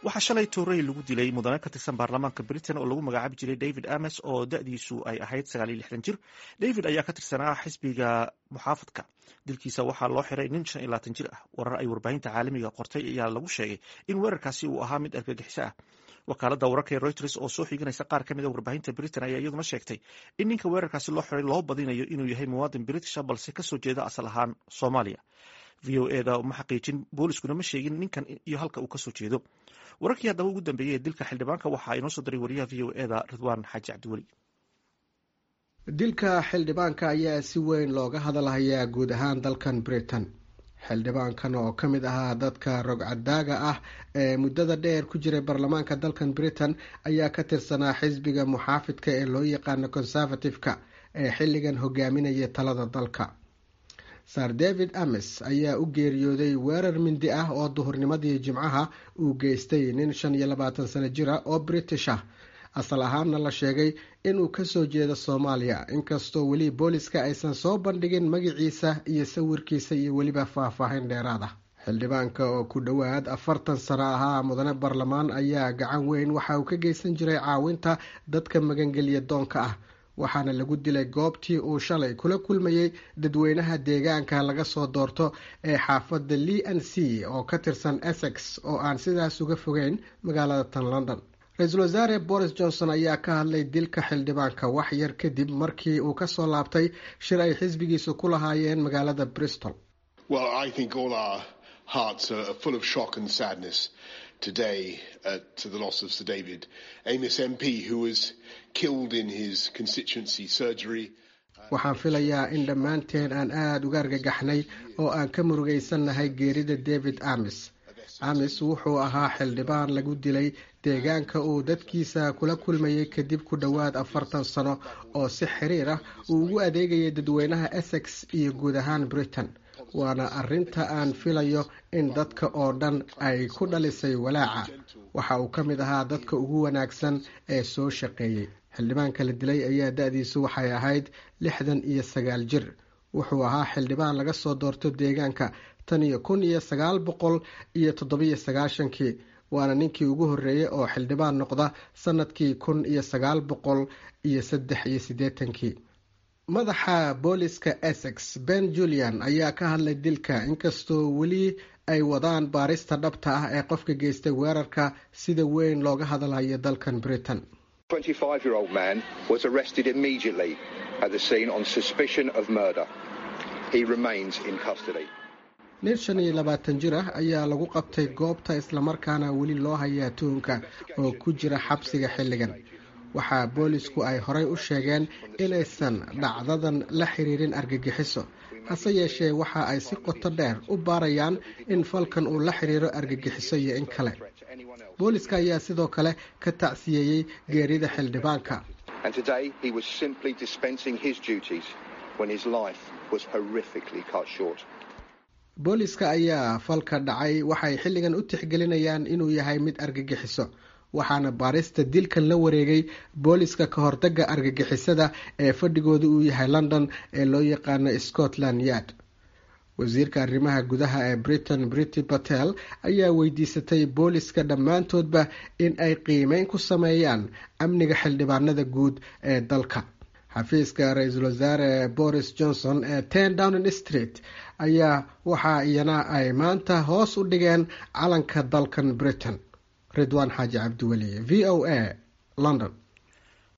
waxaa shalay toorey lagu dilay mudane ka tirsan baarlamaanka britain oo lagu magacaabi jiray david ames oo da-diisu ay ahayd sagaaliyo lixdan jir david ayaa ka tirsanaa xisbiga muxaafadka dilkiisa waxaa loo xiray nin shan iyo labaatan jir ah warar ay warbaahinta caalamiga qortay ayaa lagu sheegay in weerarkaasi uu ahaa mid argagixiso ah wakaalada wararka ee reuters oo soo xiganaysa qaar ka mid a warbaahinta britain ayaa iyaduna sheegtay in ninka weerarkaasi loo xiray loo badinayo inuu yahay muwaadin britisha balse kasoo jeeda asal ahaan soomaaliya v o eda ma xaqiijin booliskuna ma sheegin ninkan iyo halka uu kasoo jeedo wararkii haddaba ugu dambeeyey ee dilka xildhibaanka waxaa inoo soo diray wariyaha v o eda ridwaan xaaji cabdiweli dilka xildhibaanka ayaa si weyn looga hadalhayaa guud ahaan dalkan britain xildhibaankan oo ka mid ahaa dadka rogcadaaga ah ee muddada dheer ku jiray baarlamaanka dalkan britain ayaa ka tirsanaa xisbiga muxaafidka ee loo yaqaano conservative-ka ee xilligan hogaaminaya talada dalka sar david ames ayaa u geeriyooday weerar mindi ah oo duhurnimadii jimcaha uu geystay nin shan iyo labaatan sano jira oo british ah asal ahaanna la sheegay inuu kasoo jeedo soomaaliya inkastoo weli booliska aysan soo bandhigin magaciisa iyo sawirkiisa iyo weliba faahfaahin dheeraad ah xildhibaanka oo ku dhowaad afartan sano ahaa mudane baarlamaan ayaa gacan weyn waxa uu ka geysan jiray caawinta dadka magangelya doonka ah waxaana lagu dilay goobtii uu shalay kula kulmayey dadweynaha deegaanka laga soo doorto ee xaafadda lee n c oo ka tirsan essex oo aan sidaas uga fogeyn magaalada tan london ra-iisul wasaare boris johnson ayaa ka hadlay dilka xildhibaanka wax yar kadib markii uu kasoo laabtay shir ay xisbigiisu ku lahaayeen magaalada bristol today uh, to the loss of Sir David Amos MP, who was killed in his constituency surgery. waxaan filayaa in dhammaanteen aan aada uga argagaxnay oo aan ka murugaysannahay geerida david amis amis wuxuu ahaa xildhibaan lagu dilay deegaanka uu dadkiisa kula kulmayay kadib ku dhowaad afartan sano oo si xiriir ah uu ugu adeegayay dadweynaha essex iyo guud ahaan britain waana arrinta aan filayo in dadka oo dhan ay ku dhalisay walaaca waxa uu ka mid ahaa dadka ugu wanaagsan ee soo shaqeeyey xildhibaanka la dilay ayaa da-diisu waxay ahayd lixdan iyo sagaal jir wuxuu ahaa xildhibaan laga soo doorto deegaanka tan iyo kun iyo sagaal boqol iyo toddobiyo sagaashankii waana ninkii ugu horreeyey oo xildhibaan noqda sanadkii kun iyo sagaal boqol iyo saddex iyo siddeetankii madaxa booliska essex ben julian ayaa ka hadlay dilka inkastoo weli ay wadaan baarista dhabta ah ee qofka geystay weerarka sida weyn looga hadalhayo dalkan britain nin shan iyo labaatan jir ah ayaa lagu qabtay goobta islamarkaana weli loo hayaa tuhunka oo ku jira xabsiga xilligan waxaa boolisku ay horay u sheegeen inaysan dhacdadan la xiriirin argagixiso hase yeeshee waxa ay si qoto dheer u baarayaan in falkan uu la xiriiro argagixiso iyo in kale booliska ayaa sidoo kale ka tacsiyeeyey geerida xildhibaanka booliska ayaa falka dhacay waxay xilligan u tixgelinayaan inuu yahay mid argagixiso waxaana baarista dilkan la wareegay booliska ka hortaga argagixisada ee fadhigooda uu yahay london ee loo yaqaano scotland yard wasiirka arrimaha gudaha ee britain brity patel ayaa weydiisatay booliska dhammaantoodba in ay qiimeyn ku sameeyaan amniga xildhibaanada guud ee dalka xafiiska ra-iisul wasaare boris johnson ee ten downing street ayaa waxa iyana ay maanta hoos u dhigeen calanka dalkan britain ridwaan xaaji cabdiweli v o a london